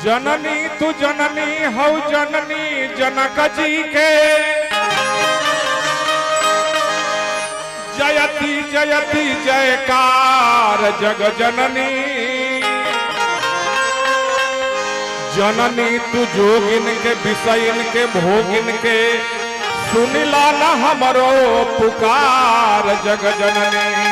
जननी तू जननी हौ जननी जनक जी के जयति जयति जयकार जग जननी जननी तू जोगिन के विषयन के भोगिन के सुनिला न हमरो पुकार जग जननी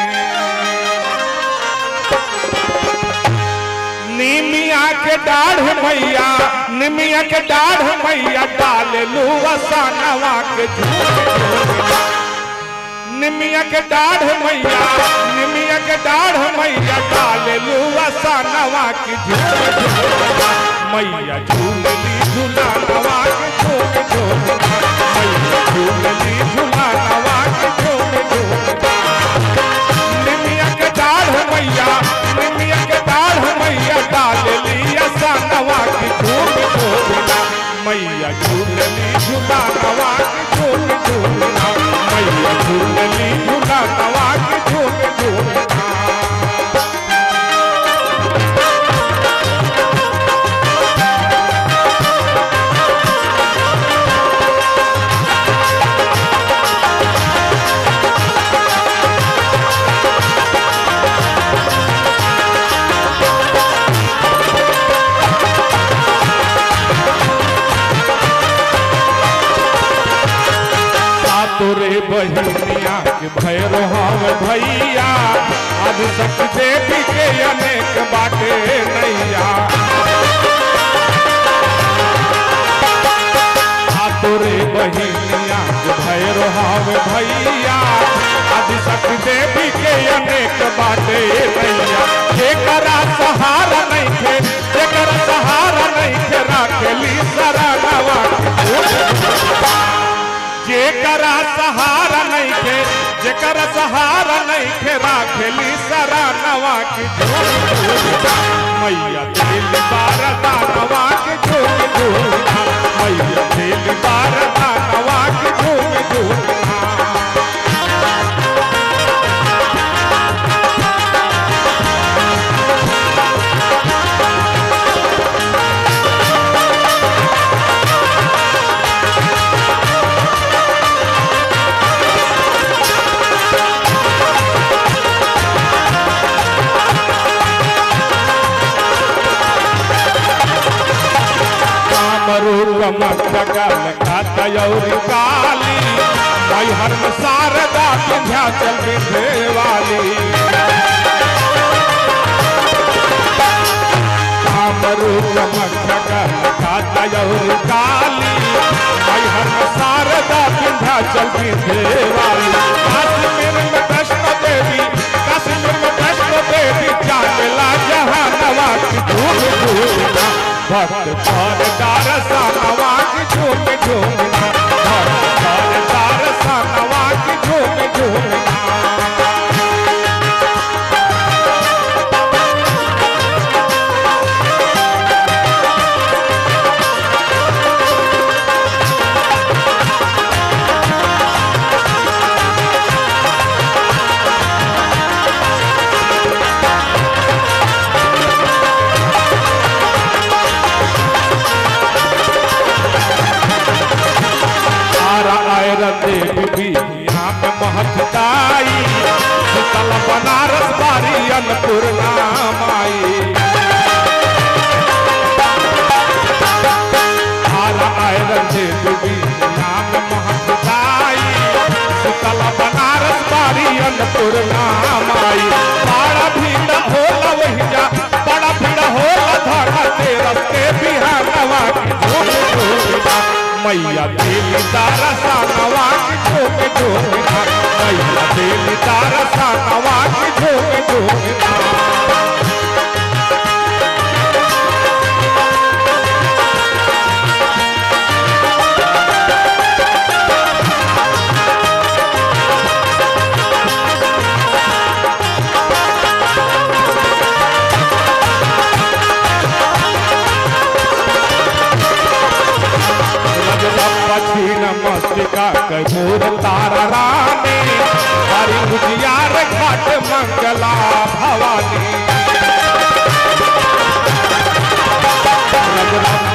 निमिया के डाढ़ मैया निमिया के डाढ़ मैया डाल लू वसानवा के झूठ निमिया के डाढ़ मैया निमिया के डाढ़ मैया डाल लू वसानवा की झूठ मैया झूलली झूला नवा के झूठ झूठ मैया झूलली झूला नवा के झूठ झूठ निमिया के डाढ़ मैया निमिया के डाढ़ मैया डाल लिया सानवा की झूम झूमना मैया झूलली झूला नवा की झूम झूमना मैया झूलली झूला नवा की झूम झूमना तोरे बहिनिया के भैरो हम भैया आज सक देवी के अनेक बाटे नैया आ तोरे बहिनिया के भैरो हम भैया आज सक देवी के अनेक बाटे नैया जेकरा सहारा नहीं थे जेकरा सहारा नहीं थे राखेली सरानवा जेकरा सहारा नहीं थे जेकरा सहारा नहीं थे राखेली सरानवा की झूठ झूठा मैया दिल बार दानवा की झूठ झूठा मैया दिल बार दानवा की झूठ झूठा रूप मस्तकल कातयौरी काली मैहर में शारदा विंध्याचल विंधे वाली काम रूप मस्तकल कातयौरी काली मैहर में शारदा विंध्याचल विंधे वाली काश्मीर में वैष्णो देवी काश्मीर में वैष्णो देवी चांदला जहानवा की धूम धूम भक्त पर दार सानवा की झूम झूमना भक्त पर दार सानवा की झूम झूमना तारा आयर देवी भी यहाँ पे महत्ताई शीतल बनारस बारी अन्नपूर्णा माई तारा आयर देवी भी यहाँ पे महत्ताई शीतल बनारस बारी अन्नपूर्णा माई बड़ा भीड़ होला वही जा बड़ा भीड़ होला धरा तेरस के बिहानवा की झूम झूमना मैया देवी तारा सानवा की झूम झूमना मैया देवी तारा सानवा की झूम झूमना छीन मस्तिका कपूर तारा रानी हरी उजियार घाट मंगला भवानी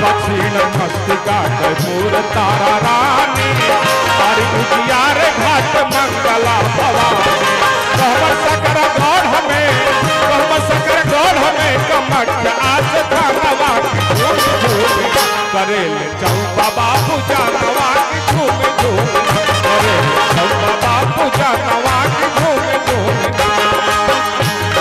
दक्षिण मस्तिका कैमूर तारा रानी हरि उजियार घाट मंगला भवानी कहवर सकर गौर हमें कहवर सकर गौर हमें कमट आज धनवा की झूम झूम करेले चौबा बाबू जानवा की झूम झूम करेले चौबा बाबू जानवा की झूम झूम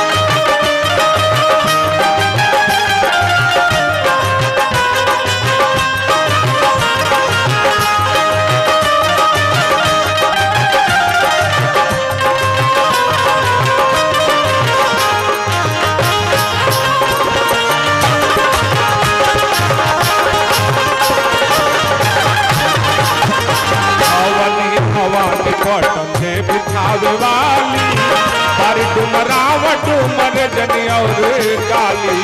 भवानी भवानी पटन से बिछावे वाली पर डुमराव डुमर जनी और काली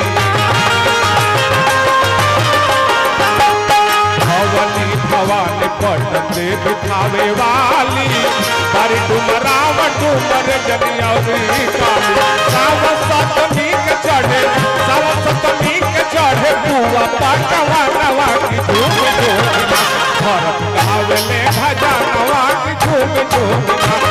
भवानी भवानी पटन से बिछावे वाली पर डुमराव डुमर जनी और काली साव सतमी के चढ़े साव सतमी के चढ़े बुआ पटवा नवा की धूम धूम भरत गावले भजनवा की झूम झूम